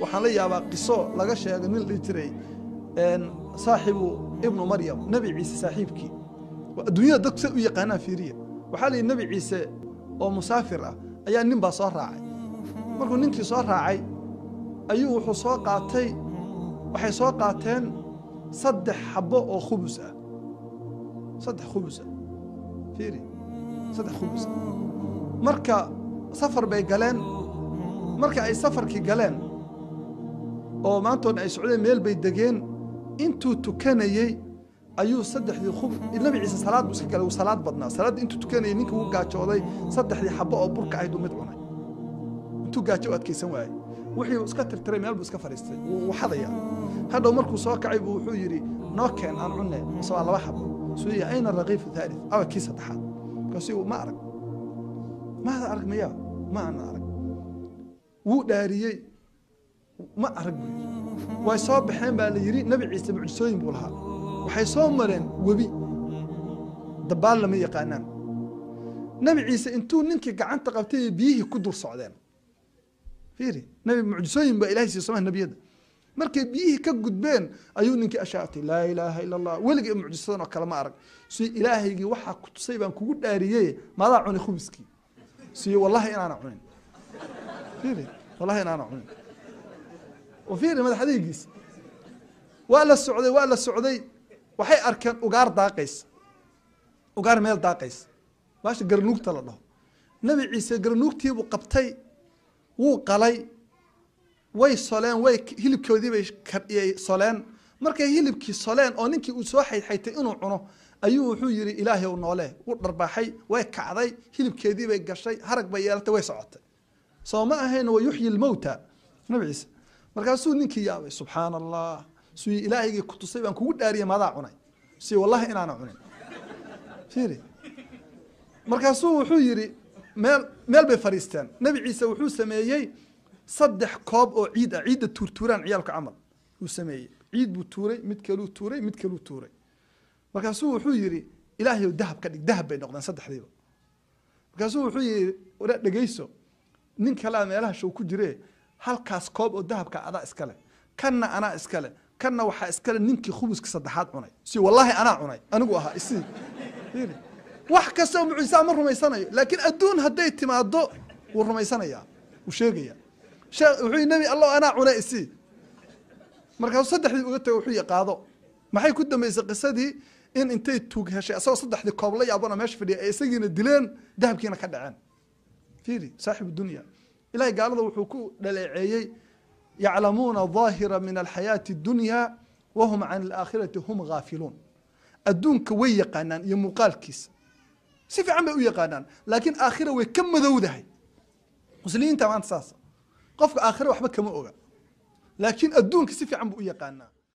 waxaan la yaabaa qiso laga sheegay nin dhihi jiray saaxibu ibnu maryam nebi ciise saaxiibkii adduunyada dadku say u yaqaanaan fiiriya waxaa la yidhi nebi ciise oo musaafir ah ayaa nin baa soo raacay markuu ninkii soo raacay ayuu wuxuu soo qaatay waxay soo qaateen saddex xabbo oo khubus ah saddex khubus ah fiiri saddex khubus ah marka safar bay galeen marka ay safarkii galeen oo maantoodna ay socdeen meel bay degeen intuu tukanayey ayuu saddexdii khub nabi ciise salaad buu iska galay wuu salaad badnaa salaaddii intuu tukanayey ninkii wuu gaajooday saddexdii xabbo oo burka ahayd uu mid cunay intuu gaajo u adkaysan waayey wixii iska tirtiray meel buu iska fadhiistay wuu xadaya hadhow markuu soo kacay buu wuxuu yidhi noo keen aan cunne mise waa laba xabo suuya ayna raqiifu thalith awa kii saddexaad markaasuu ma arag maada arag maya ma ana arag wuu dhaariyey ma arag buu yidhi way soo baxeen baa la yidhi nebi ciise mucjisooyin buu lahaa waxay soo mareen webi dabaal lama yaqaanaan nebi ciise intuu ninkii gacanta qabtay biyihii ku dur socdeen fiiri nebi mucjisooyin baa ilahay siiy somaa nebiyadda markay biyihii ka gudbeen ayuu ninkii ashaatay laa ilaaha ila allah weligii mucjisadan oo kale ma arag si ilaahaygii waxaa ku tusay baan kugu dhaariyey maadaa cunay khubiskii siyo wallahi inaana cunin fiiri wallahi inaana cunin wa fiiri madaxadeygiisa waa la socday waa la socday waxay arkeen ugaar daaqaysa ugaar meel daaqaysa baasha garnuugta la dhaho nebi ciise garnuugtiibuu qabtay wuu qalay way soleen way hilibkoodiibay soleen markay hilibkii soleen oo ninkii uu soo xayxaytay inuu cuno ayuu wuxuu yidhi ilaahay u noole wuu dharbaaxay way kacday hilibkeediibay gashay harag bay yeelatay way socotay soo ma ahayn wa yuxyi lmowta nabi ciise markaasuu ninkii yaabay subxaana allah sui ilaahaygii ku tusay baan kugu dhaariyay maadaa cunay si wallahi inaana cunin fiiri markaasuu wuxuu yidhi meel meel bay fadhiisteen nebi ciise wuxuu sameeyey saddex koob oo ciid ah ciidda tuurtuuraan ciyaalka camal uu sameeyey ciid buu tuuray mid kaluu tuuray mid kaluu tuuray markaasuu wuxuu yidhi ilaahayow dahab ka dhig dahab bay noqdeen saddexdiiba markaasuu wuxuu yidhi wara dhegeyso nin kalea meelaha show ku jire halkaas koob oo dahabka adaa iskale kanna anaa iskale kanna waxaa iskale ninkii khubuska saddexaad cunay si wallaahi anaa cunay anigu ahaa isii wax kastoo mucjisaa ma rumaysanayo laakiin adduun hadday timaado wuu rumaysanayaa wuu sheegaya wuxuu yii nebi allah anaa cunay isii markaasuu saddexdii uga tago wuxuu qaado maxay ku dambeysay qisadii in intay tuug heshay asagoo saddexdii koob la yaabana meesha fadhiya ay isagiina dileen dahabkiina ka dhaceen fiiri saaxibu dunya ilahay gaalada wuxuu ku dhaleeceeyey yaclamuuna daahira min alxayaati اdunya wahum can alaakhirati hum gaafiluun adduunka way yaqaanaan iyo muuqaalkiisa si fiican bay u yaqaanaan laakiin aakhira way ka madowdahay muslimiinta maanta saas qofka aakhira waxba kama oga laakiin adduunka si fiican buu u yaqaanaa